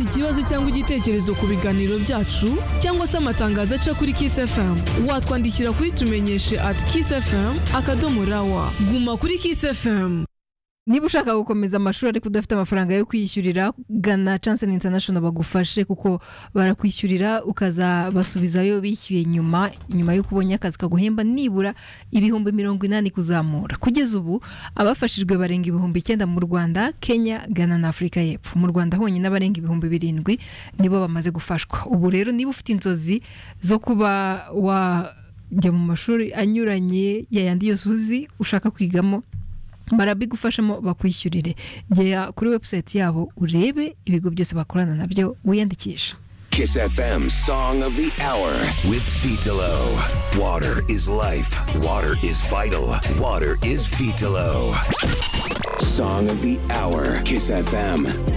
ikibazo cyangwa igitekerezo ku biganiro byacu cyangwa se amatangazo aca kuri Kiss FM watwandikira kuri tumenyeshe at Kiss FM akadomo rawa guma kuri Kiss FM niba ushaka gukomeza amashuri ariko udafite amafaranga yo kwishyurira gana Chance International bagufashe kuko barakwishyurira ukazabasubizayo bishyuye nyuma nyuma yo kubonye akazi kaguhemba nibura ibihumbi mirongo inani kuzamura kugeza ubu abafashijwe barenga ibihumbi icyenda mu Rwanda Kenya Ghana na Afurika y'Epfo mu Rwanda honyine abarenga ibihumbi birindwi nibo bamaze gufashwa ubu rero niba ufite inzozi zo kuba wajya mu mashuri anyuranye yayandi yose uzi ushaka kwigamo barabigufashamo bakwishyurire gera kuri webusayiti yabo urebe ibigo byose bakorana nabyo wiyandikisha Kiss FM Song of the Hour with Vitalo. Water is life. Water is vital. Water is Vitalo. Song of the Hour. Kiss FM.